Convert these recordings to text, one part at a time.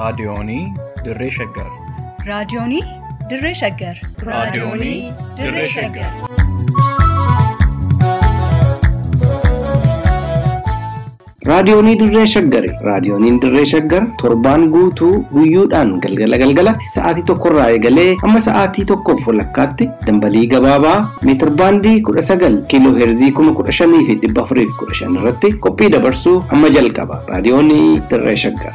Raadiyoonii Dirree Shaggar. Raadiyoonii Dirree Shaggar. Raadiyoonii Dirree Shaggar. Raadiyoonii Dirree Shaggari. Raadiyooniin Dirree Shaggar torbaan guutuu guyyoodhaan galgala galgalatti sa'aatii tokkorraa eegalee hamma sa'aatii tokkoof walakkaatti dambalii gabaabaa meetir baandii kudha sagal kiiloo heerzii kuma kudha shanii fi dhibba afurii fi kudha shan irratti qophii dabarsuu hamma jalqaba. Raadiyoonii Dirree Shaggar.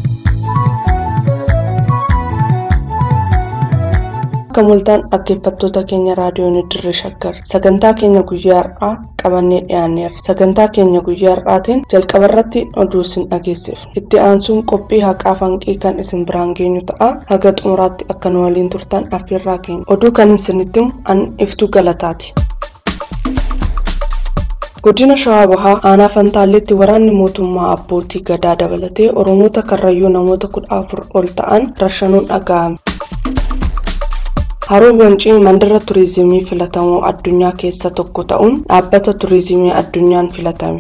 Akka mul'atan dhaggeeffattoota keenya raadiyoonii dirree shaggar sagantaa keenya guyyaa har'aa qabannee dhiyaanneerra sagantaa keenya guyyaa har'aatiin jalqaba irratti oduu isin dhageessifna itti aansuun qophii haqaa fanqii kan isin biraan geenyu ta'a haga xumuraatti akka nu waliin turtan affeerraa keenya oduu kan isinitti an iftuu galataati. godina shawaa bahaa aanaa fantaalleetti waraanni mootummaa abbootii gadaa dabalatee oromoota karrayyuu namoota kudha afur ol ta'an rashanuun dhaga'ame. Haroon Wancii mandara turizimii filatamoo addunyaa keessaa tokko ta'uun dhaabbata turizimii addunyaan filatame.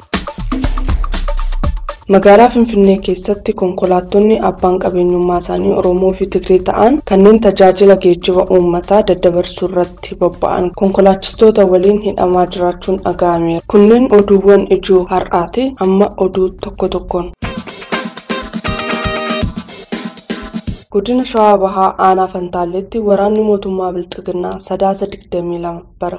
Magaalaa Finfinnee keessatti konkolaattonni abbaan qabeenyummaa isaanii Oromoo fi Tigree ta'an kanneen tajaajila geejjiba uummataa daddabarsuu irratti bobba'an konkolaachistoota waliin hidhamaa jiraachuun dhaga'ameera. Kunneen oduuwwan ijoo har'aati amma oduu tokko tokkoon. godina shawaa bahaa aanaa fantaalleetti waraanni mootummaa bilxiginnaa sadaasa 22 bara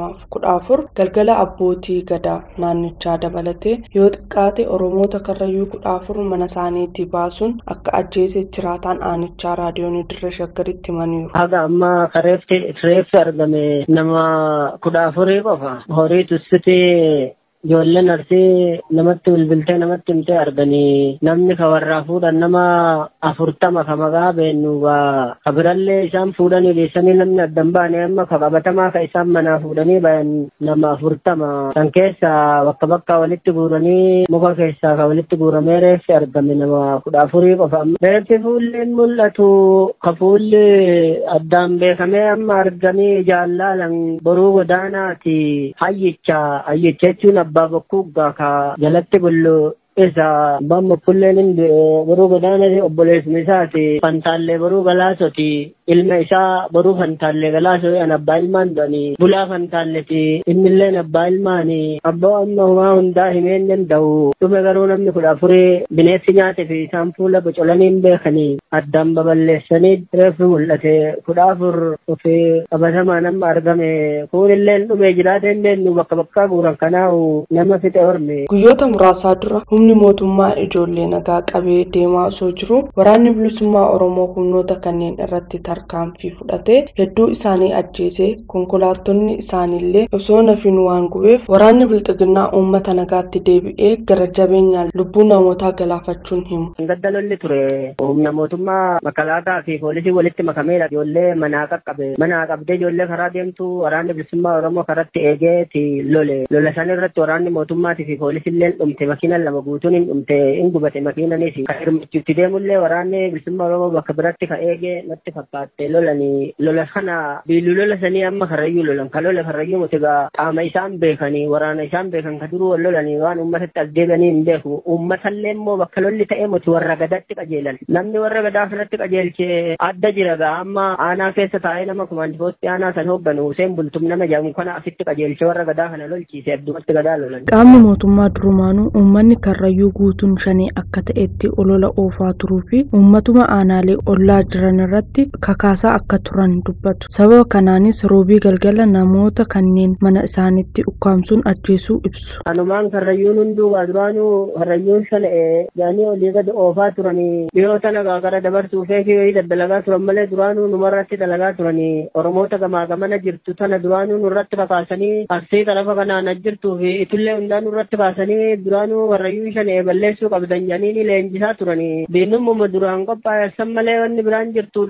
2014 galgala abbootii gadaa naannichaa dabalatee yoo xiqqaate oromoota karrayyuu 14 mana isaaniitii baasuun akka ajjeese jiraataan aanichaa raadiyoonii dirree shaggaritti himaniiru. haga amma kareefti reeffi argame nama kudha afurii qofa horii tussitee ijoolleen arsii namatti bilbiltee namatti himtee arganii namni ka warraa fuudhan nama afurtama ka maqaa beennuugaa ka birallee isaan fuudhanii geessanii namni addan baane amma ka qabatamaa ka isaan manaa fuudhanii bayan nama afurtama san keessa bakka bakka walitti guuranii muka keessaa ka walitti guuramee reeffi argame nama kudha afurii qofa reeffi fuulleen mul'atu ka fuulli addaan beekamee amma argamee jaallaalan boruu godaanaati hayyicha hayyicha jechuun abbaa bokkuu ka jalatti bullu isa abbaan bokkulleen boruu godaanati obboleessuma isaati fantaallee boruu galaasoti ilma isaa boruu fantaallee galaasoo an abbaa ilmaan du'anii bulaa fantaalleeti innilleen abbaa ilmaanii abbaa amma homaa hundaa himee hin danda'u dhume garuu namni kudha afurii bineensi nyaate fi isaan fuula bocolanii hin beekanii addaan baballeessanii reeffi mul'ate kudha afur ofi qabatamaa nama argame kuunilleen dhume jiraate hin beennu bakka bakkaa guuran kanaa'u nama fixe horme. guyyoota muraasaa dura humni mootummaa ijoollee nagaa qabee deemaa osoo jiru waraanni bilisummaa oromoo humnoota kanneen irratti tarkaanfii fudhatee hedduu isaanii ajjeesee konkolaattonni isaaniillee osoo nafiin waan gubeef waraanni bilxiginnaa uummata nagaatti deebi'ee gara jabeenyaan lubbuu namootaa galaafachuun himu. gadda lolli ture humna mootummaa makalaataa fi poolisii walitti makameedha ijoollee manaa qaqqabe manaa qabdee ijoollee karaa deemtu waraanni bilisummaa oromoo karatti eegeeti lole lola san irratti waraanni mootummaatii fi poolisiilleen dhumte makiina lama guutuun hin dhumte hin gubate makiinanis kan hirmachuutti deemullee waraanni bilisummaa oromoo bakka biratti ka eege natti fakkaatte lolanii lola kana biiluu lola sanii amma karrayyuu lolan ka lola karrayyuu mutigaa qaama isaan beekanii waraana isaan beekan ka duruu wal lolanii waan uummatatti as deebianii hin beeku uummatallee immoo bakka lolli ta'e muti warra gadatti qajeelan namni warra gadaa kanatti qajeelchee adda jira gaa amma aanaa keessa taa'ee nama kumaandifootti aanaa san hoogganu Huseen Bultum nama jedhamu kana asitti qajeelchee warra gadaa kana lolchiise addumatti gadaa lolan. qaamni mootummaa durumaanuu uummanni karrayyuu guutuun shanii akka ta'etti olola oofaa turuu fi uummatuma aanaalee ollaa jiran irratti kakaasaa akka turan dubbatu sababa kanaanis roobii galgala namoota kanneen mana isaanitti ukkaamsuun ajjeesuu ibsu. Anumaan karrayyuun hunduu duraanuu karrayyuun shana'ee jaanii olii gadi oofaa turanii dhiyoota nagaa gara dabarsuu feekii wayii daddalagaa turan malee duraanuu numarratti dalagaa turanii oromoota gamaa gamana jirtu tana duraanuu nurratti kakaasanii arsii tarafa kanaan ajjirtuu fi itullee hundaa nurratti kaasanii duraanuu karrayyuun shana'ee balleessuu qabdan janii ni leenjisaa turanii diinummaa duraan qophaa'essan malee wanni biraan jirtu dhufaniituma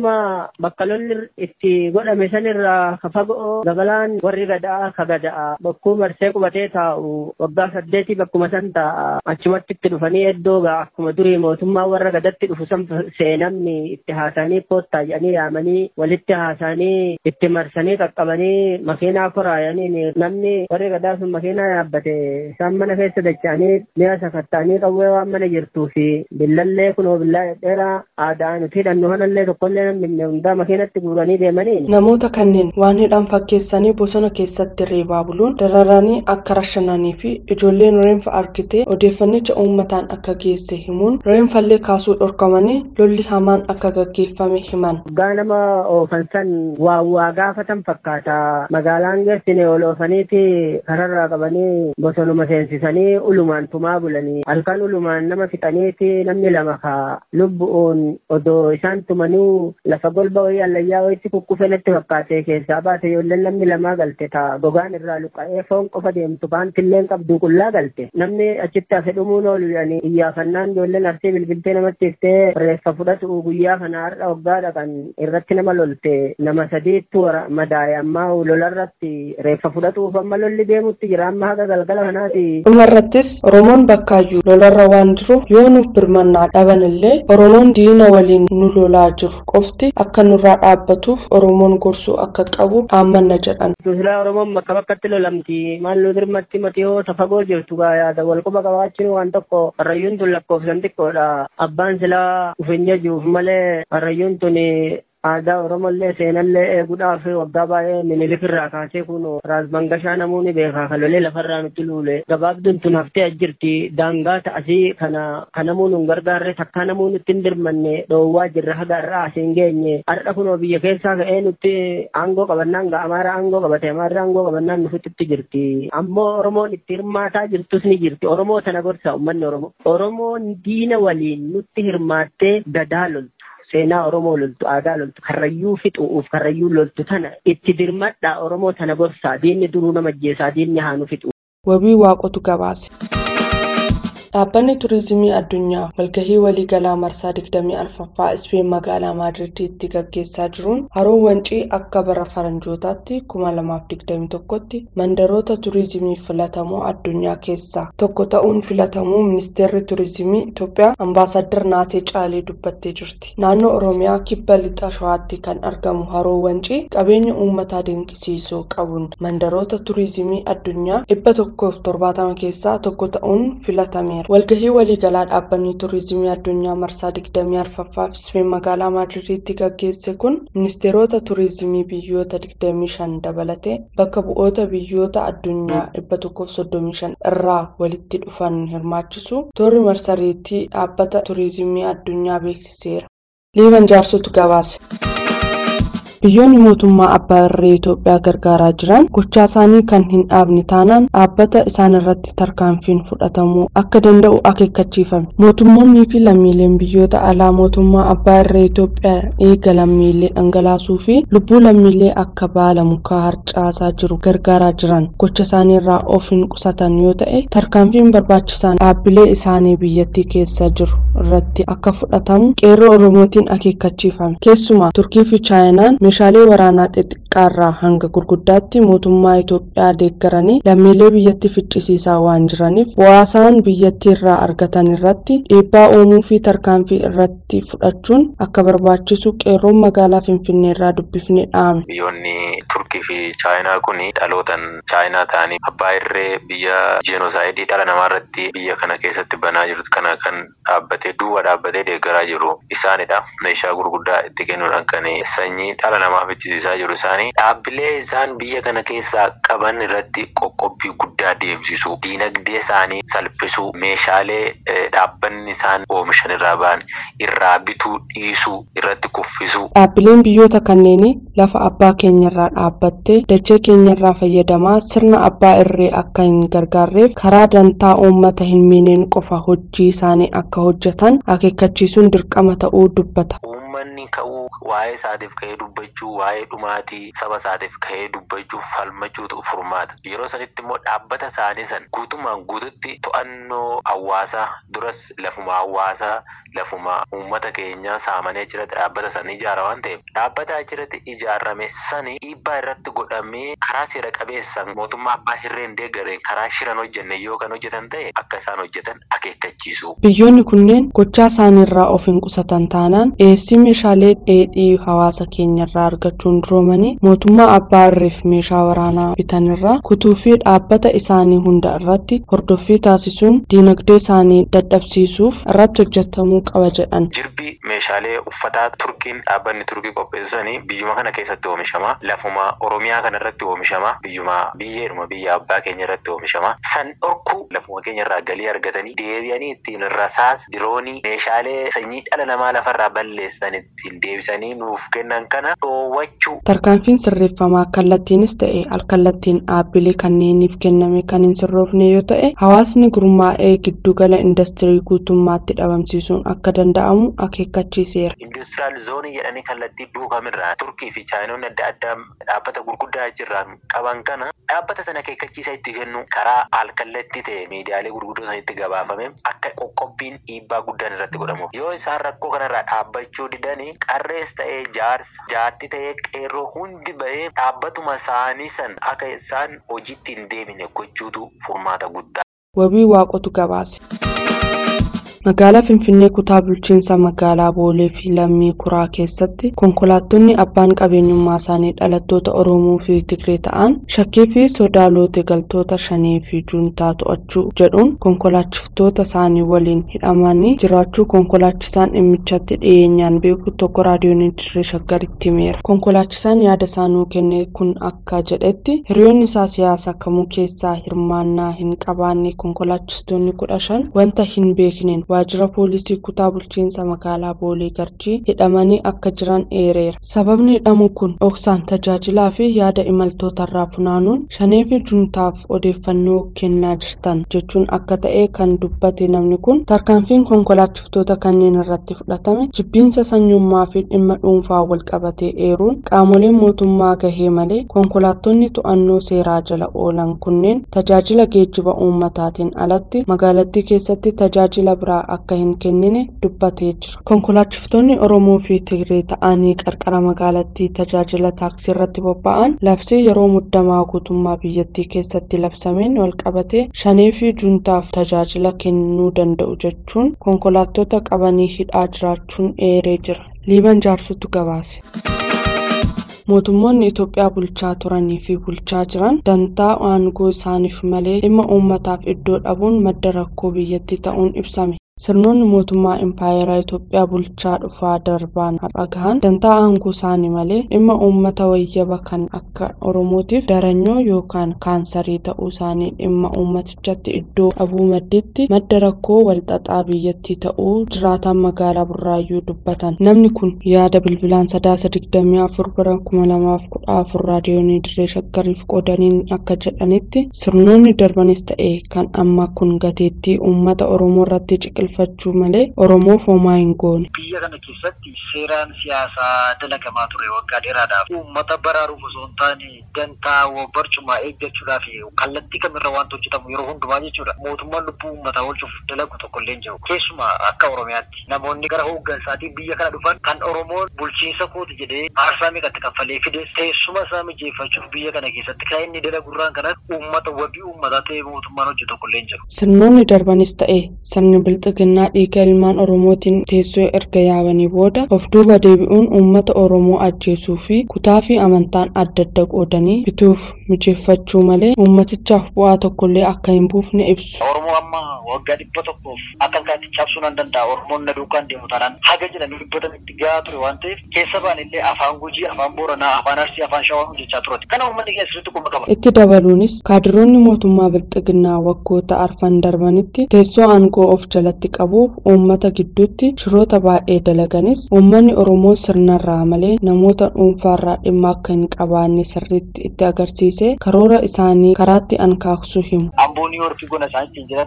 achuma bakka lolli itti godhame sanirraa ka fagoo gabalaan warri gadaa ka gadaa bakkuu marsee qubatee taa'u waggaa saddeetii bakkuma san taa'a achumatti itti dhufanii iddoo gaa akkuma durii mootummaa warra gadatti dhufu san seenamni itti haasanii koottaa jedhanii yaamanii walitti haasanii itti marsanii qaqqabanii makiinaa koraayanii namni warri gadaa sun makiinaa yaabbate isaan mana keessa dacha'anii mi'a sakatta'anii qawwee waan mana jirtuu fi billallee kunoo billaa dheeraa aadaa nuti hidhannu kanallee tokkollee namni hundaa makiinatti guuranii deemanii. Namoota kanneen waan hidhan fakkeessanii bosona keessatti reebaa buluun dararanii akka rashananii fi ijoolleen reenfa argite odeeffannicha uummataan akka geesse himuun reenfallee kaasuu dhorkamanii lolli hamaan akka gaggeeffame himan. Waggaa nama oofan san waa waa gaafatan fakkaata magaalaan geessine ol oofaniiti kararraa qabanii bosonuma seensisanii ulumaan tumaa bulanii halkan ulumaan nama fixaniiti namni lama ka lubbu'uun odoo isaan tumanii lafa golba wayii allayyaa wayitti kukkufe natti fakkaate keessaa baate ijoolleen namni lamaa galte ta gogaan irraa luqa'ee foon qofa deemtu baantilleen qabdu qullaa galte namni achitti hafe dhumuun oolu jedhanii iyyaafannaan ijoolleen arsii bilbiltee namatti iftee reeffa fudhatu guyyaa kana har'a waggaa dhaqan irratti nama lolte nama sadiittu madaaye ammaa lolarratti reeffa fudhatuuf amma lolli deemutti jira amma haga galgala kanaati. dhumarrattis oromoon bakkaayyuu lolarra waan jiruuf yoo nuuf birmannaa dhaban illee oromoon diina waliin nu lolaa jiru qofti akka nurraa dhaabbatuuf oromoon gorsuu akka qabu dhaammanna jedhan. Silaa Oromoon bakka bakkatti lolamti maal nu dirmatti matiyoo tafagoo jirtu gaa yaada wal quba qabaachuun waan tokko harrayyuun tun lakkoofsan xiqqoodha abbaan silaa ufenya jiruuf malee harrayyuun tun aadaa oromollee seenallee eeguudhaaf waggaa baay'ee minilik irraa kaasee kun raas mangashaa namoonni beekaa kalolee lafarraa nutti luule gabaabduun tun haftee ajjirti daangaa ta'asii kana kanamuu nun gargaarre takkaa namuu nutti hin dirmanne dhoowwaa jirra haga irraa asiin geenye har'a kunoo biyya keessaa ka'ee nutti aangoo qabannaan ga amaara aangoo qabate amaarri aangoo qabannaan nufitti jirti ammoo oromoon itti hirmaataa jirtus ni jirti oromoo tana gorsa ummanni oromoo oromoon diina waliin nutti hirmaattee gadaa loltu. seenaa Oromoo loltu aadaa loltu karrayyuu fixuuf karrayyuu loltu tana itti dirmadhaa Oromoo tana gorsaa diinni duruu nama ajjeesaa diinni haanu fixu. Wabii waaqotu gabaase. Dhaabbanni Turiizimii Addunyaa walgahii waliigalaa marsaa 24ffaa Ispeen magaalaa Maadiridiitti gaggeessaa jiruun haroon wancii akka bara faranjootaatti 2021tti mandaroota turiizimii filatamoo addunyaa keessaa tokko ta'uun filatamuu ministeerri turiizimii Itoophiyaa Ambaasaddar Naasee Caalee dubbattee jirti. Naannoo Oromiyaa kibba lixa Shawaatti kan argamu haroon wancii qabeenya uummataa dinqisiisoo qabuun mandaroota turiizimii addunyaa 170 keessaa tokko ta'uun filatameera. walgahii waliigalaa dhaabbanni tuurizimii addunyaa marsaa 24ffaa Ispeen magaalaa maadiridiitti gaggeesse kun ministeerota tuurizimii biyyoota 25 dabalatee bakka bu'oota biyyoota addunyaa 135 irraa walitti dhufan hirmaachisu toorri marsariitii dhaabbata tuurizimii addunyaa beeksiseera. liiban jaarsotu gabaase. biyyoonni mootummaa abbaa irree Itoophiyaa gargaaraa jiran gochaa isaanii kan hin dhaabne taanaan dhaabbata isaan irratti tarkaanfiin fudhatamuu akka danda'u akeekkachiifame mootummoonnii fi lammiileen biyyoota alaa mootummaa abbaa irree Itoophiyaa eega lammiilee dhangalaasuu fi lubbuu lammiilee akka baala mukaa harcaasaa jiru gargaaraa jiran gocha isaanii irraa of hin qusatan yoo ta'e tarkaanfiin barbaachisaan dhaabbilee isaanii biyyattii keessa jiru irratti akka fudhatamu qeerroo oromootiin akeekkachiifame keessumaa turkii fi chaayinaan meeshaalee waraanaa xixiqqaarraa hanga gurguddaatti mootummaa Itoophiyaa deeggaranii lammiilee biyyatti ficcisiisaa waan jiraniif bu'aasaan biyyattii irraa argatan irratti dhiibbaa uumuu fi tarkaanfii irratti fudhachuun akka barbaachisu qeerroon magaalaa Finfinnee irraa dubbifnee dhaame. Biyyoonni Turkii fi Chaayinaa kun dhalootan Chaayinaa ta'anii abbaa irree biyya jenosaayidii dhala namaa irratti biyya kana keessatti banaa jirtu kana kan dhaabbatee duwwa dhaabbatee deeggaraa jiru isaanidha. Meeshaa gurguddaa itti kennuudhaan kan sanyii dhala namaa fichisiisaa jiru isaanii dhaabbilee isaan biyya kana keessaa qaban irratti qoqqobbii guddaa deemsisu diinagdee isaanii salphisu meeshaalee dhaabbanni isaan oomishan irraa ba'an irraa bituu dhiisuu irratti kuffisu. Dhaabbileen biyyoota kanneenii lafa abbaa keenyarraa dhaabbattee dachee keenyarraa fayyadamaa sirna abbaa irree akka hin gargaarreef karaa dantaa uummata hin miineen qofa hojii isaanii akka hojjetan akeekkachiisuun dirqama ta'uu dubbata. Uummanni uummanni ka'uu waa'ee isaatiif ka'ee dubbachuu waa'ee dhumaatii saba isaatiif ka'ee dubbachuu falmachuutu furmaata yeroo sanitti immoo dhaabbata isaanii san guutummaan guututti to'annoo hawaasaa duras lafuma hawaasaa lafuma uummata keenyaa saamanee achirratti dhaabbata san ijaara waan ta'eef dhaabbata achirratti ijaarame sani dhiibbaa irratti godhamee karaa seera qabeessaan mootummaa abbaa hirreen deeggareen karaa shiran hojjenne yoo kan hojjetan ta'e akka isaan hojjetan akeekkachiisu. Biyyoonni kunneen gochaa isaaniirraa of hin qusatan taanaan dhiyeessii meeshaalee dheedhii hawaasa keenyarraa argachuun duroomanii mootummaa abbaa irreef meeshaa waraanaa bitanirraa kutuu fi dhaabbata isaanii hunda irratti hordoffii taasisuun diinagdee isaanii dadhabsiisuuf irratti hojjetamuu qaba jedhan. Jirbi meeshaalee uffataa turkiin dhaabbanni turkii qopheessanii biyyuma kana keessatti oomishama. Lafuma Oromiyaa kana irratti oomishama. Biyyuma biyyeedhuma biyya abbaa keenya irratti oomishama. San dhorku lafuma keenya irraa galii argatanii deebi'anii ittiin rasaas diroonii meeshaalee sanyii dhala namaa lafarraa balleessan ittiin deebisanii nuuf kennan kana dhoowwachuu. Tarkaanfiin sirreeffamaa kallattiinis ta'e alkallattiin dhaabbilee kanneeniif kenname kan hin sirroofne yoo ta'e hawaasni gurmaa'ee giddugala industirii guutummaatti dhabamsiisuun akka danda'amu akeekkachiiseera. Industiraal zoonii jedhanii kallattii duukamirraa turkii fi chaayinoonni adda addaa dhaabbata gurguddaa achirraan qaban kana dhaabbata sana akeekkachiisa itti kennu karaa alkallattii ta'e miidiyaalee gurguddoo sanitti gabaafame akka qoqqobbiin dhiibbaa guddaan irratti godhamu. Yoo isaan rakkoo kanarraa dhaabbachuu didanii qarrees ta'ee jaarsa jaarti ta'ee qeerroo hundi ba'ee dhaabbatuma isaanii san akka isaan hojiitti hin deemine gochuutu furmaata guddaa. Wabii waaqotu gabaase. Magaalaa Finfinnee kutaa bulchiinsa magaalaa Boolee fi Lammii Kuraa keessatti konkolaattonni abbaan qabeenyummaa isaanii dhalattoota Oromoo fi Tigree ta'an shakkii fi sodaa loote galtoota shanii fi juuntaa to'achuu jedhuun konkolaachiftota isaanii waliin hidhamanii jiraachuu konkolaachisaan dhimmichatti dhiyeenyaan beeku tokko raadiyoon dirree shaggaritti himeera. Konkolaachisaan yaada isaanuu kenne kun akka jedhetti hiriyoonni isaa siyaasa kamuu keessaa hirmaannaa hin qabaanne konkolaachistoonni kudha shan wanta hin beekneen waajjira poolisii kutaa bulchiinsa magaalaa boolee garjii hidhamanii akka jiran eereera sababni hidhamuu kun dhoksaan tajaajilaa fi yaada imaltootarraa funaanuun shanee fi juntaaf odeeffannoo kennaa jirtan jechuun akka ta'e kan dubbate namni kun tarkaanfiin konkolaachiftota kanneen irratti fudhatame jibbiinsa sanyummaa fi dhimma dhuunfaa walqabatee eeruun qaamoleen mootummaa gahee malee konkolaattonni to'annoo seeraa jala oolan kunneen tajaajila geejjiba uummataatiin alatti magaalattii keessatti tajaajila biraa akka hin kennine dubbatee jira. Konkolaachiftonni Oromoo fi Tigree ta'anii qarqara magaalattii tajaajila taaksii irratti bobba'an labsii yeroo muddamaa guutummaa biyyattii keessatti labsameen walqabatee shanee fi juntaaf tajaajila kennuu danda'u jechuun konkolaattota qabanii hidhaa jiraachuun eeree jira. Liiban jaarsutu gabaase. mootummoonni Itoophiyaa bulchaa turanii fi bulchaa jiran dantaa aangoo isaaniif malee dhimma uummataaf iddoo dhabuun madda rakkoo biyyattii ta'uun ibsame. sirnoonni mootummaa impaayeraa Itoophiyaa bulchaa dhufaa darbaan har'a gahan dantaa aangoo isaanii malee dhimma uummata wayyaba kan akka oromootiif daranyoo yookaan kaansarii ta'uu isaanii dhimma uummatichatti iddoo dhabuu madditti madda rakkoo walxaxaa biyyattii ta'uu jiraataan magaalaa burraayyuu dubbatan namni kun yaada bilbilaan sadaasa digdamii afur bara kuma lamaaf kudha afur raadiyoonii dirree shaggariif qoodaniin akka jedhanitti sirnoonni darbanis ta'e kan amma kun gateettii uummata oromoo irratti ciqilfachuu malee oromoof homaa hin goone. biyya kana keessatti seeraan siyaasaa dalagamaa ture waggaa dheeraadhaaf uummata baraaruuf osoo hin taane dantaa barcumaa eeggachuudhaaf kallattii kamirra wanti hojjetamu yeroo hundumaa jechuudha mootummaan lubbuu uummataa oolchuuf dalagu tokko illee hin jiru keessumaa akka oromiyaatti namoonni gara hooggansaatii biyya kana dhufan kan oromoon bulchiinsa kooti jedhee aarsaa meeqatti kaffalee fide teessuma isaa mijeeffachuuf biyya kana keessatti kan inni dalagurraan kanas uummata wabii uummataa ta'ee mootummaan hojjetu tokko illee hin jiru. sirnoonni darbanis ta'e sirni bilxiginnaa dhiiga ilmaan oromootiin teessoo erga yaabanii booda of duuba deebi'uun uummata oromoo ajjeesuu fi kutaa fi amantaan adda adda qoodanii bituuf mijeeffachuu malee uummatichaaf bu'aa tokkollee akka hin buufne ibsu. Oromoo amma waggaa dhibba tokkoof akka kaatti cabsuu nan danda'a Oromoon na duukaan deemu taanaan haga jedhanii dubbatanitti gahaa ture waan ta'eef keessa baanillee afaan gujii afaan booranaa afaan arsii afaan shawaa hojjechaa turate kana uummanni keessa sirriitti quba qaba. Itti dabaluunis kaadiroonni mootummaa bilxiginnaa waggoota arfan darbanitti teessoo aangoo of jalatti qabuuf uummata gidduutti shiroota baay'ee dalaganis uummanni oromoo sirnarraa malee namoota dhuunfaarraa dhimma akka hin qabaanne sirriitti itti agarsiise karoora isaanii karaatti ankaaksuu himu. Amboo Niiwoorkii gona isaan ittiin jiran jedhanii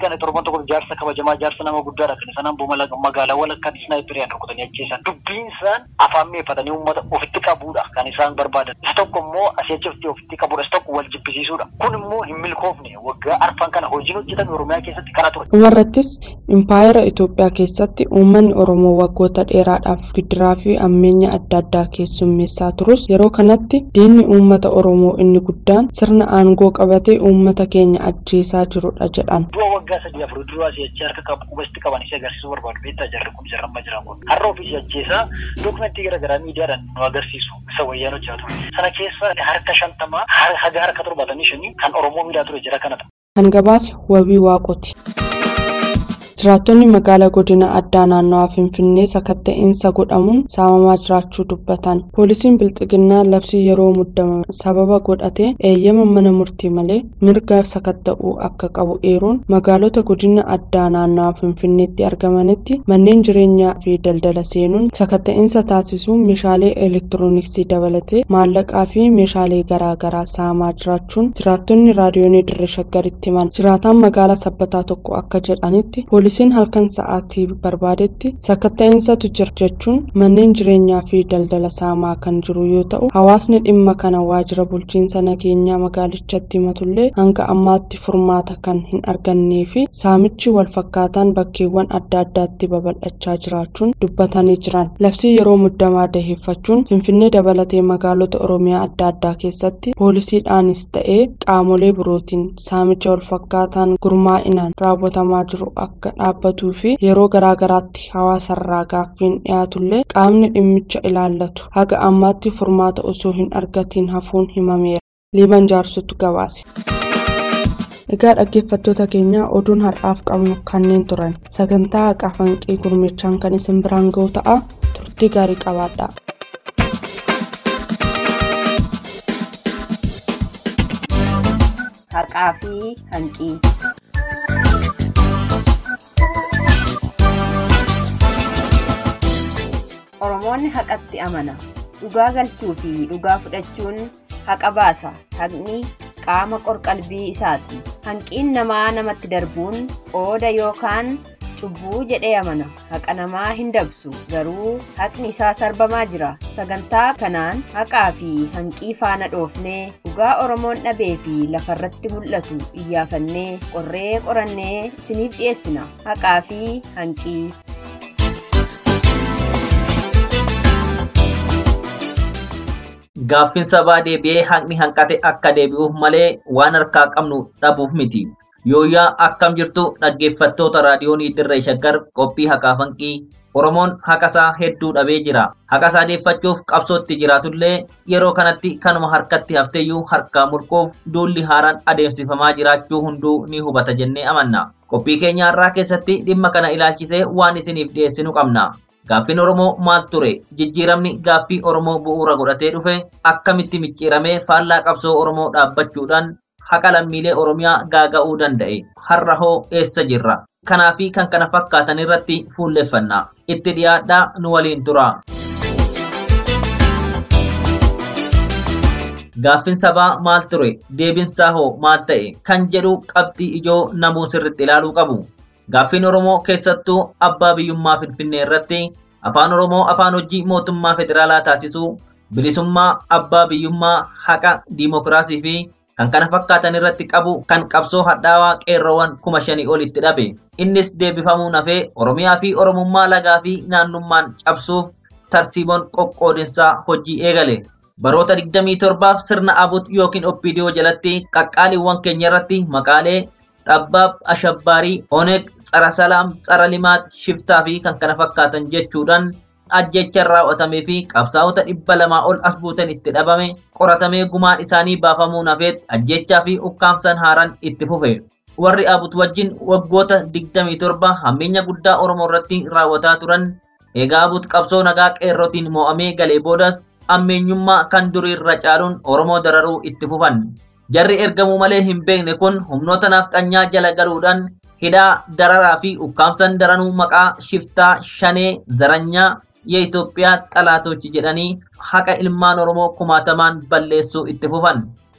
kana torban tokko jaarsa kabajamaa jaarsa nama guddaadha kan isaan amboo magaalaawwan akkan isnaayipiriyaan rukutanii ajjeesan dubbiin isaan afaan meeffatanii uummata ofitti qabuudha kan isaan barbaadan isa tokko immoo asii achi ofitti qabuudha isa tokko wal jibbisiisuudha kun immoo hin milkoofne waggaa arfan kana hojiin hojjetame oromiyaa keessatti kana ture. dhumarrattis impaayera itoophiyaa keessatti uummanni oromoo waggoota dheeraadhaaf gidiraa fi ammeenya adda addaa keessummeessaa turus yeroo kanatti diinni uummata oromoo inni guddaan sirna aangoo qabatee uummata keenya ajjeesaa jirudha jedhan. Du'a waggaa sadii afur duraa si achi harka qabu qubasti qaban isii agarsiisuu barbaadu beektaa jarri kun jarramma jiran kun har'a ofiisi ajjeesaa dookumentii garaagaraa miidiyaadhaan nu agarsiisu isa wayyaan hojjetu sana keessa harka shantamaa haga harka torbaatamii shanii kan oromoo miidhaa ture jira kanadha. Kan gabaase wabii waaqoti. Jiraattonni magaalaa godina addaa naannawaa Finfinnee sakatta'insa godhamuun saamamaa jiraachuu dubbatan. Poolisiin Bilxiginnaa labsii yeroo muddama sababa godhatee eeyyama mana murtii malee mirga sakatta'uu akka qabu eeruun magaalota godina addaa naannawaa Finfinneetti argamanitti manneen jireenyaa fi daldala seenuun sakatta'insa taasisuun meeshaalee elektirooniksii dabalatee maallaqaa fi meeshaalee garaagaraa saamaa jiraachuun jiraattonni raadiyoonii dirree shaggaritti himan. Jiraataan magaalaa sabbataa tokko akka jedhanitti poolisiin halkan sa'aatii barbaadetti sakatta'insaatu jira jechuun manneen jireenyaa fi daldala saamaa kan jiru yoo ta'u hawaasni dhimma kana waajjira bulchiinsa nageenyaa magaalichatti himatullee hanga ammaatti furmaata kan hin argannee fi saamichi walfakkaataan bakkeewwan adda addaatti babal'achaa jiraachuun dubbatanii jiran labsii yeroo muddamaa daheeffachuun finfinnee dabalatee magaalota oromiyaa adda addaa keessatti poolisiidhaanis ta'ee qaamolee birootiin saamicha walfakkaataan gurmaa'inaan raawwatamaa jiru akka dhaabbatuu fi yeroo garaagaraatti hawaasarraa gaaffiin dhiyaatullee qaamni dhimmicha ilaallatu haga ammaatti furmaata osoo hin argatiin hafuun himameera. liiban jaarsotu gabaase. Egaa dhaggeeffattoota keenya oduun har'aaf qabnu kanneen turan sagantaa haqaa fanqii gurmichaan kan isin biraan ga'u ta'a turtii gaarii qabaadha. Haqaa fi hanqii. Oromoonni haqatti amana. Dhugaa galchuu fi dhugaa fudhachuun haqa baasa. Haqni qaama qorqalbii isaati. Hanqiin namaa namatti darbuun qooda yookaan cubbuu jedhee amana. Haqa namaa hin dabsu. Garuu haqni isaa sarbamaa jira. Sagantaa kanaan haqaa fi hanqii faana dhoofnee dhugaa Oromoon dhabee fi lafarratti mul'atu iyyaafannee qorree qorannee isiniif dhiyeessina. Haqaa fi hanqii. Gaaffiin sabaa deebi'ee haqni hanqate akka deebi'uuf malee waan harkaa qabnu dhabuuf miti. Yooyyaa akkam jirtu dhaggeeffattoota raadiyoonii dirree shaggar qophii haqaa hanqii Oromoon haqasaa hedduu dhabee jira. Haqasaa deeffachuuf qabsootti jiraatullee yeroo kanatti kanuma harkatti hafteeyyuu harkaa mulquuf duulli haaraan adeemsifamaa jiraachuu hunduu ni hubata jennee amanna. Qophii keenya har'aa keessatti dhimma kana ilaalchisee waan isiniif dhiyeessinu qabna. Gaaffiin Oromoo maal ture? Jijjiiramni gaaffii Oromoo bu'uura godhatee dhufe akkamitti micciiramee faallaa qabsoo Oromoo dhaabbachuudhaan haqa lammiilee Oromiyaa gaaga'uu danda'e? Har'a hoo eessa jirra? Kanaa fi kan kana fakkaatan irratti fuulleeffanna. Itti dhiyaadhaa nu waliin tura. Gaaffiin sabaa maal ture? Deebinsaa hoo maal ta'e? Kan jedhu qabxii ijoo namuu sirriitti ilaaluu qabu. Gaaffiin Oromoo keessattuu abbaa biyyummaa Finfinnee irratti afaan Oromoo afaan hojii mootummaa federaalaa taasisuu, bilisummaa, abbaa biyyummaa, haqa, diimokiraasii fi kan kana fakkaatan irratti qabu kan qabsoo hadhaawaa qeerroowwan kuma shanii olitti dhabe. Innis deebifamuu nafee Oromiyaa fi Oromummaa lagaa fi naannummaan cabsuuf tartiiboon qoqqoodinsaa hojii eegale. Baroota 27f sirna abut yookiin oppidiyoo jalatti qaqqaaliiwwan keenya irratti maqaalee xabbaab ashabbaarii oneeg tsara salaam tsara limaat shiftaa fi kan kana fakkaatan jechuudhaan ajjechaan raawwatamee fi qabsaa'ota dhibba lamaa ol as buutan itti dhabame qoratamee gumaan isaanii baafamuu nafeet ajjechaa fi ukkaamsan haaraan itti fufe. Warri abut wajjin waggoota 27 hammeenya guddaa Oromoo irratti raawwataa turan egaa abut qabsoo nagaa qeerrotiin mo'amee galee boodas ammeenyummaa kan durii irra caaluun Oromoo dararuu itti fufan. Jarri ergamuu malee hin beekne kun humnoota nafxanyaa jala galuudhaan hidhaa dararaa fi ukkaamsan daranuu maqaa shiftaa shanee zaranyaa የኢትዮጵያ ጠላቶች jedhanii haqa ilmaan Oromoo kumaatamaan balleessuu itti fufan.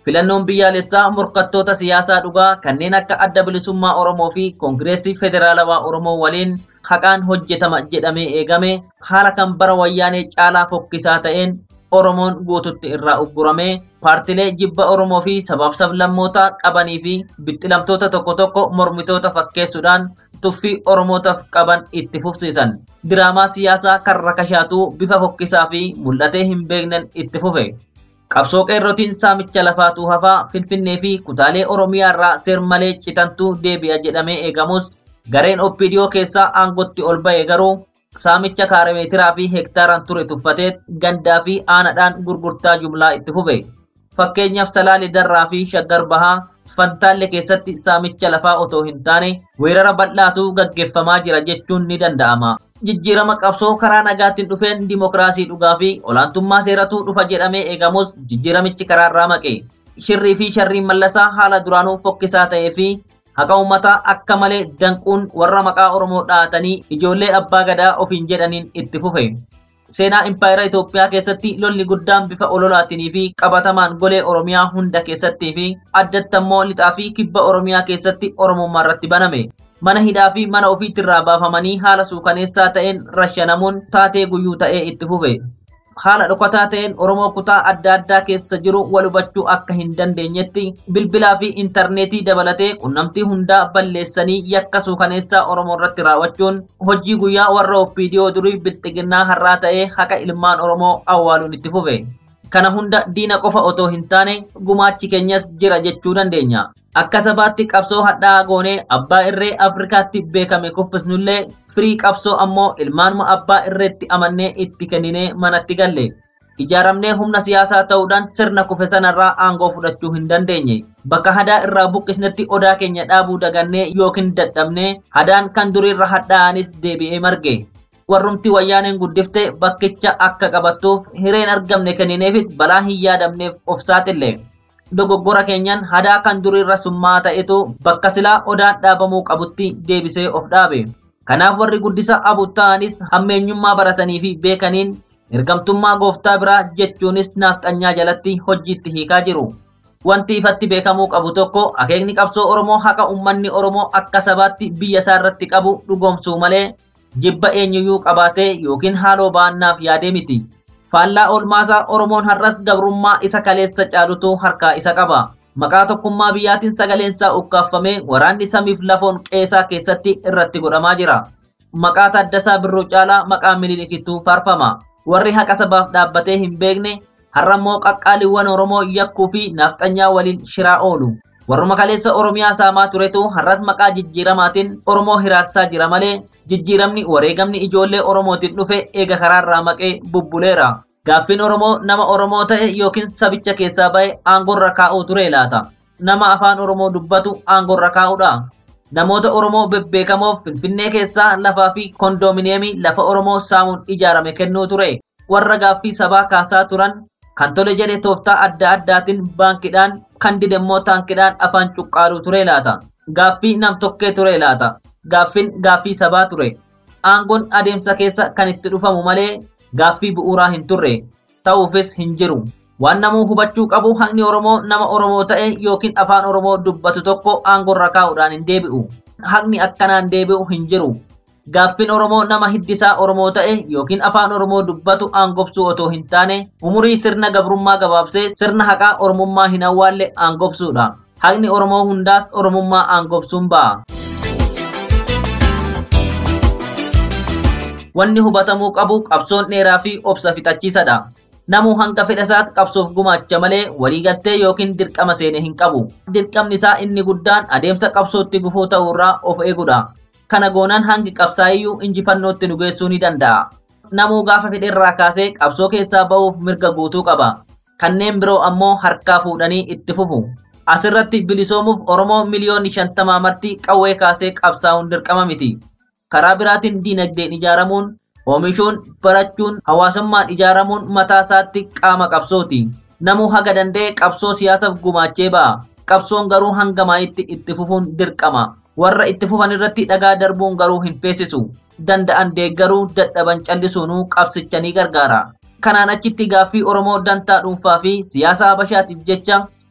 Filannoon biyyaalessaa morkattoota siyaasaa dhugaa kanneen akka adda bilisummaa Oromoo fi Koongireesii Federaalawaa Oromoo waliin haqaan hojjetama jedhamee eegame haala kan bara wayyaanee caalaa fokkisaa ta'een Oromoon guututti irraa ugguramee paartilee jibba Oromoo fi sabaaf sablammoota qabanii fi bixxilamtoota tokko tokko mormitoota fakkeessuudhaan tuffii Oromootaaf qaban itti fufsiisan. Diraamaa siyaasaa kan rakashaatuu bifa fokkisaa fi mul'atee hin beeknen itti fufe. Qabsoo qeerrotiin saamicha lafaatuu hafaa Finfinnee fi kutaalee Oromiyaa irraa seermalee citantuu deebi'a jedhamee eegamus gareen OPDO keessaa aangotti ol ba'e garuu saamicha kaarameetiraa fi heektaaraan ture tuffatee gandaa fi aanadhaan gurgurtaa jumlaa itti fufe. Fakkeenyaaf Salaalee Darraa fi Shaggar Bahaa Fantaalle keessatti saamicha lafaa otoo hin taane weerara bal'aatu gaggeeffamaa jira jechuun ni danda'ama. Jijjiirama qabsoo karaa nagaatiin dhufeen dimokiraasii dhugaa fi olaantummaa seeratu dhufa jedhamee eegamus jijjiiramichi karaarraa maqe. Shirrii fi sharriin mallasaa haala duraanuu fokkisaa ta'ee fi haqa uummataa akka malee danquun warra maqaa Oromoo dhahatanii ijoollee abbaa gadaa ofiin jedhaniin itti fufe. Seenaa impaayera Itoophiyaa keessatti lolli guddaan bifa ololaatinii fi qabatamaan golee Oromiyaa hunda keessattii fi addatti ammoo lixaa fi kibba Oromiyaa keessatti Oromummaa irratti baname. Mana hidhaa fi mana ofiitti irraa baafamanii haala suukaneessaa ta'een rashanamuun taatee guyyuu ta'ee itti fufe. haala dhokataa ta'een Oromoo kutaa adda addaa keessa jiru wal hubachuu akka hin dandeenyetti bilbilaa fi intarneetii dabalatee qunnamtii hundaa balleessanii yakka suukaneessaa Oromoo irratti raawwachuun hojii guyyaa warra OPDO durii bilxiginnaa har'aa ta'ee haqa ilmaan Oromoo awwaaluun itti fufe. Kana hunda diina qofa otoo hin taane gumaachi keenyas jira jechuu dandeenya. Akka sabaatti qabsoo hadhaa goonee abbaa irree Afrikaatti beekame kuffisnullee firii qabsoo ammoo ilmaanuma abbaa irreetti amannee itti kenninee manatti galle. Ijaaramnee humna siyaasaa ta'uudhaan sirna kufe sanarraa aangoo fudhachuu hin dandeenye. Bakka hadaa irraa buqqisnetti odaa keenya dhaabuu dagannee yookiin dadhabnee hadaan kan duriirra hadhaa'anis deebi'ee marge. warrumti wayyaaneen guddifte bakkicha akka qabattuuf hireen argamne kennineefit balaa hin yaadamneef of saaxille. Dogoggora keenyaan hadaa kan duriirra summaa ta'etu bakka silaa odaan dhaabamuu qabutti deebisee of dhaabe. Kanaaf warri guddisa abutta'anis hammeenyummaa baratanii fi beekaniin ergamtummaa gooftaa biraa jechuunis naafxanyaa jalatti hojiitti hiikaa jiru. Wanti ifatti beekamuu qabu tokko akeekni qabsoo Oromoo haqa uummanni Oromoo akka sabaatti biyya isaa irratti qabu dhugoomsuu malee jibba eenyuyyuu qabaatee yookiin haaloo ba'annaaf yaadee miti. Faallaa oolmaasaa Oromoon har'as gabrummaa isa kaleessa caalutu harkaa isa qaba. Maqaa tokkummaa biyyaatiin sagaleensaa ukkaafamee waraanni samiif lafoon qeesaa keessatti irratti godhamaa jira. Maqaa Taaddasaa Birruu caalaa maqaa Minilikittuu faarfama. Warri haqa sabaaf dhaabbatee hin beekne har'ammoo qaqqaaliiwwan Oromoo yakkuu fi naafxanyaa waliin shiraa oolu. Warruma kaleessa Oromiyaa saamaa turetu har'as maqaa jijjiiramaatiin Oromoo hiraarsaa jira malee jijjiiramni wareegamni ijoollee Oromootiin dhufe eega karaarraa maqee bubbuleera. Gaaffiin Oromoo nama Oromoo ta'e yookiin sabicha keessaa ba'e aangorra kaa'uu ture laata. Nama afaan Oromoo dubbatu aangorra kaa'uudha. Namoota Oromoo bebbeekamoof Finfinnee keessaa lafaa fi kondoominiyeemii lafa Oromoo saamuun ijaarame kennuu ture. Warra gaaffii sabaa kaasaa turan kan tole jedhe tooftaa adda addaatiin baankiidhaan kan didemmoo taankidhaan afaan cuqqaaluu ture laata. Gaaffii nam tokkee ture laata. Gaaffiin gaaffii sabaa ture. Aangoon adeemsa keessa kan itti dhufamu malee gaaffii bu'uuraa hin turre. Ta'uufis hin jiru. Waan namuu hubachuu qabu haqni Oromoo nama Oromoo ta'e yookiin afaan Oromoo dubbatu tokko aangorra kaa'uudhaan hin deebi'u. Haqni akkanaan deebi'u hin jiru. Gaaffiin Oromoo nama hiddisaa Oromoo ta'e yookiin afaan Oromoo dubbatu aangobsuu otoo hin taane umurii sirna gabrummaa gabaabsee sirna haqaa Oromummaa hin awwaalle aangobsuudha. Haqni Oromoo hundaas Oromummaa aangobsuun ba'a. Wanni hubatamuu qabu qabsoon dheeraa fi obsa fixachiisadha. Namuu hanga fedha isaatti qabsoof gumaacha malee waliigaltee yookiin dirqama seene hin qabu. Dirqamni isaa inni guddaan adeemsa qabsootti gufuu ta'uurraa of eegudha. Kana goonaan hangi qabsaa'iyyuu injifannootti nu geessuu ni danda'a. Namuu gaafa fedheerraa kaasee qabsoo keessaa ba'uuf mirga guutuu qaba. Kanneen biroo ammoo harkaa fuudhanii itti fufu. Asirratti bilisoomuuf Oromoo miliyoonni shantamaa marti qawwee kaasee qabsaa'uun dirqama miti. Karaa biraatiin diinagdeen ijaaramuun oomishuun barachuun hawaasummaan ijaaramuun mataa isaatti qaama qabsooti. Namuu haga danda'e qabsoo siyaasaaf gumaachee ba'a. Qabsoon garuu hanga maayitti itti fufuun dirqama. Warra itti fufan irratti dhagaa darbuun garuu hin feesisu. Danda'an deeggaruu dadhaban callisuunuu qabsicha ni gargaara. Kanaan achitti gaaffii Oromoo dantaa dhuunfaa fi siyaasa Habashaatiif jecha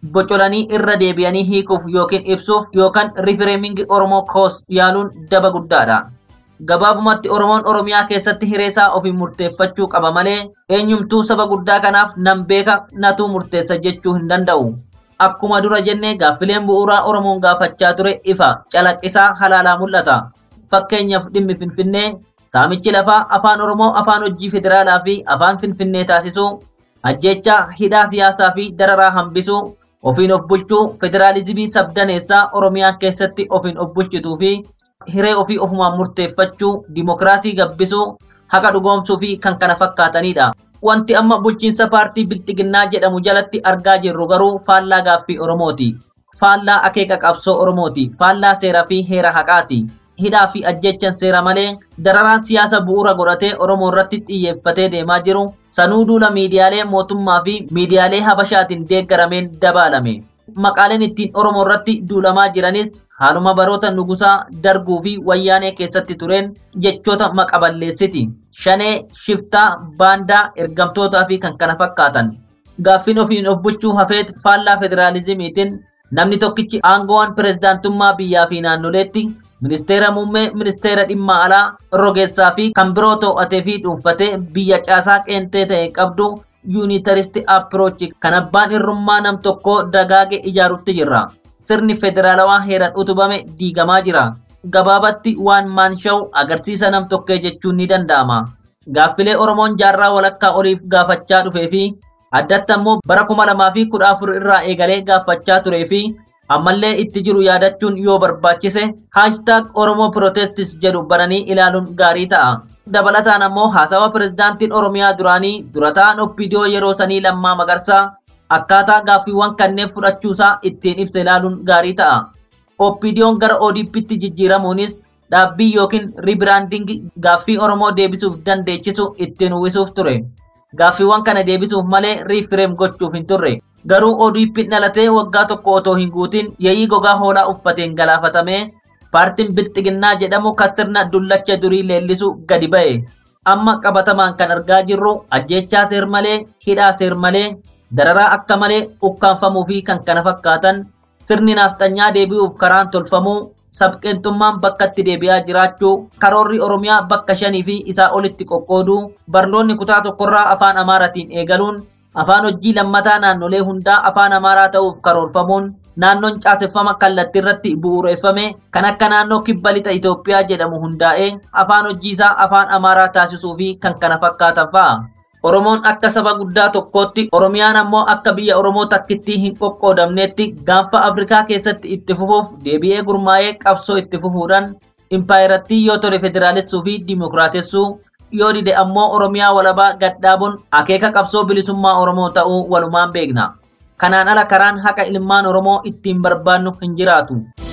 bocolanii irra deebi'anii hiikuuf yookiin ibsuuf yookaan rifireemingi Oromoo koos yaaluun daba guddaadha. Gabaabumatti Oromoon Oromiyaa keessatti hireesaa ofiin murteeffachuu qaba malee eenyumtuu saba guddaa kanaaf nan beeka natuu murteessa jechuu hin danda'u. Akkuma dura jennee gaaffileen bu'uuraa Oromoon gaafachaa ture ifa calaqqisaa halaalaa mul'ata. Fakkeenyaaf dhimmi Finfinnee saamichi lafaa afaan Oromoo afaan hojii federaalaa fi afaan Finfinnee taasisuu ajjeechaa hidhaa siyaasaa fi dararaa hambisuu ofiin of bulchuu federaalizimii sabdaneessaa Oromiyaa keessatti ofiin of bulchituu fi hiree ofii ofumaan murteeffachuu dimokiraasii gabbisuu haqa dhugoomsuu fi kan kana fakkaatanidha. Wanti amma bulchiinsa paartii bilxiginnaa jedhamu jalatti argaa jirru garuu faallaa gaaffii Oromooti. Faallaa akeeka qabsoo Oromooti. Faallaa seeraa fi heera haqaati. Hidhaa fi ajjechan seera malee dararaan siyaasa bu'uura godhatee Oromoo irratti xiyyeeffatee deemaa jiru sanuu duula miidiyaalee mootummaa fi miidiyaalee habashaatiin deeggarameen dabaalame. Maqaaleen ittiin Oromoo irratti duulamaa jiranis haaluma baroota nugusaa darguu fi wayyaanee keessatti tureen jechoota maqaballeessiti. Shanee, shiftaa, baandaa, ergamtootaa fi kan kana fakkaatan. Gaaffiin ofiin of bulchuu hafeet faallaa federaalizimiitiin namni tokkichi aangoowwan pirezidaantummaa biyyaa fi naannoleetti ministeera muummee ministeera dhimma alaa rogeessaa fi kan biroo to'atee fi dhuunfatee biyya caasaa qeentee ta'e qabdu yuunitaristi approach kan abbaan irrummaa nam tokkoo dagaage ijaarutti jirra. Sirni federaalawaa heeran utubame diigamaa jira. Gabaabatti waan maanshawu agarsiisa nam tokkee jechuun ni danda'ama. Gaaffilee Oromoon jaarraa walakkaa oliif gaafachaa dhufee fi addatti ammoo bara kuma lamaa fi kudha afur irraa eegalee gaafachaa turee fi ammallee itti jiru yaadachuun yoo barbaachise haashtaag Oromoo Protestis jedhu bananii ilaaluun gaarii ta'a. Dabalataan ammoo haasawa pirezidaantiin Oromiyaa duraanii durataan Oppidiyoo yeroo sanii lammaa magarsaa akkaataa gaaffiiwwan kanneen fudhachuusaa ittiin ibsa ilaaluun gaarii ta'a. Oppidiyoon gara ODP'tti jijjiiramuunis dhaabbii yookiin riibiraandingi gaaffii Oromoo deebisuuf dandeechisu ittiin uwwisuuf ture. Gaaffiiwwan kana deebisuuf malee riifireem gochuuf hin turre. Garuu ODP'n dhalatee waggaa tokko otoo hin guutin yeeyyii gogaa hoolaa uffateen galaafatamee paartiin bilxiginnaa jedhamu kan sirna dullacha durii leellisu gadi ba'e. Amma qabatamaan kan argaa jirru ajjechaa seer malee, hidhaa seer malee, dararaa akka malee ukkaanfamuu fi kan kana fakkaatan sirni naafxanyaa deebi'uuf karaan tolfamuu sabqeentummaan bakka itti deebi'aa jiraachuu karoorri oromiyaa bakka shanii fi isaa olitti qoqqooduu barnoonni kutaa tokkorraa afaan amaaratiin eegaluun afaan hojii lammataa naannolee hundaa afaan amaaraa ta'uuf karoorfamuun naannoon caaseffama kallattii irratti bu'uureeffame kan akka naannoo kibba lixa Itoophiyaa jedhamu hundaa'ee afaan hojii isaa afaan amaaraa taasisuu fi kan kana fakkaatan fa'a. Oromoon akka saba guddaa tokkootti Oromiyaan ammoo akka biyya Oromoo takkittii hin qoqqoodamneetti gaanfa Afrikaa keessatti itti fufuuf deebi'ee gurmaa'ee qabsoo itti fufuudhaan impaayirattii yoo tole federaalessuu fi dimokiraatessuu yoo dide ammoo Oromiyaa walabaa gadhaabuun akeeka qabsoo bilisummaa Oromoo ta'uu walumaan beekna. Kanaan ala karaan haqa ilmaan Oromoo ittiin barbaannu hin jiraatu.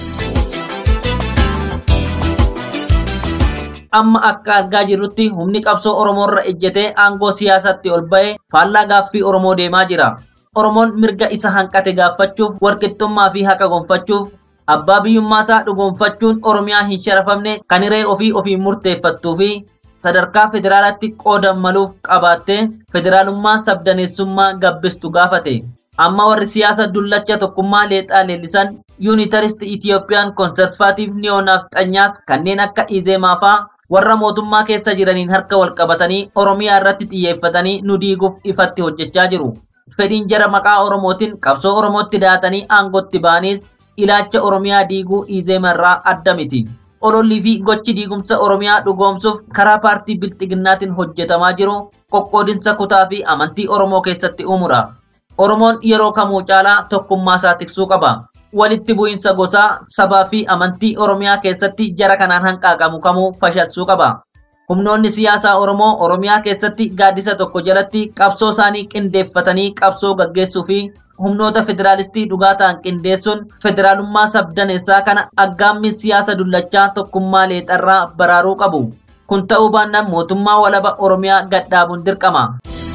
amma akka argaa jirrutti humni qabsoo Oromoorra ejjetee aangoo siyaasatti ol ba'e faallaa gaaffii Oromoo deemaa jira. Oromoon mirga isa hanqate gaafachuuf walqixxummaa fi haqa gonfachuuf abbaa biyyummaasaa dhugoonfachuun Oromiyaa hin sharafamne kan hiree ofii ofiin murteeffattuu fi sadarkaa federaalaatti qooda maluuf qabaattee federaalummaa sabdaneessummaa gabbistu gaafate. Amma warri siyaasa dullacha tokkummaa leexaa leellisan yuunitarist Itiyoophiyaan konservaatiif niyoonafxanyaas kanneen akka Izeemaa fa'aa warra mootummaa keessa jiraniin harka wal qabatanii Oromiyaa irratti xiyyeeffatanii nu diiguuf ifatti hojjechaa jiru. Fedhiin jara maqaa Oromootiin qabsoo Oromootti daatanii aangootti ba'anis ilaalcha Oromiyaa diiguu Izeema irraa adda miti. Olollii fi gochi diigumsa Oromiyaa dhugoomsuuf karaa paartii bilxiginnaatiin hojjetamaa jiru qoqqoodinsa kutaa fi amantii Oromoo keessatti uumudha. Oromoon yeroo kamuu caalaa tokkummaa isaa tiksuu qaba. Walitti bu'iinsa gosaa, sabaa fi amantii Oromiyaa keessatti jara kanaan hanqaaqamu kamuu fashalsuu qaba. Humnoonni siyaasaa Oromoo Oromiyaa keessatti gaaddisa tokko jalatti qabsoo isaanii qindeeffatanii qabsoo gaggeessuu fi humnoota federaalistii dhugaa ta'an qindeessuun federaalummaa sabdaneessaa kana aggaammii siyaasa dullachaa tokkummaa leexarraa baraaruu qabu. Kun ta'uu baannaan mootummaa walaba Oromiyaa gadhaabuun dirqama.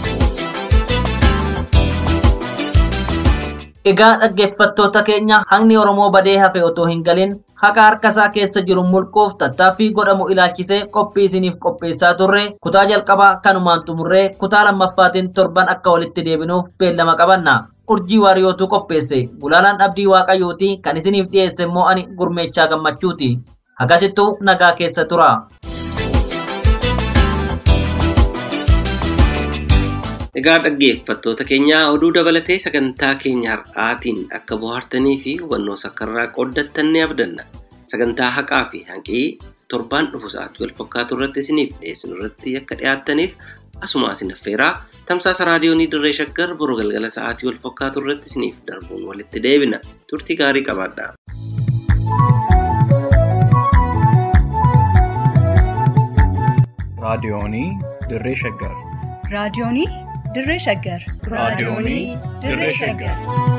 Egaa dhaggeeffattoota keenya haqni Oromoo badee hafe otoo hin galin haqa harka isaa keessa jiru mulquuf tattaaffii godhamu ilaalchisee qophii isiniif qopheessaa turre kutaa jalqabaa kanumaan xumurree kutaa lammaffaatiin torban akka walitti deebinuuf beellama qabanna. urjii waariyootu qopheesse gulaalaan abdii waaqayyooti kan isiniif dhiyeesse immoo ani gurmeechaa gammachuuti akkasittuu nagaa keessa tura. Egaa dhaggeeffattoota keenyaa oduu dabalatee sagantaa keenya har'aatiin akka bohaartanii fi hubannoo sakkarraa qooddattan ni abdanna. Sagantaa haqaa fi hanqii torbaan dhufu sa'aatii wal fakkaatu irratti isiniif dhiyeessinu irratti akka dhiyaattaniif asuma isin affeeraa tamsaasa raadiyoonii dirree shaggar boru galgala sa'aatii wal fakkaatu irratti isiniif darbuun walitti deebina. Turtii gaarii qabaadhaa. raadiyoonii dirree shaggar raadiyoonii dirree shaggar raadiyoonii dirree shaggar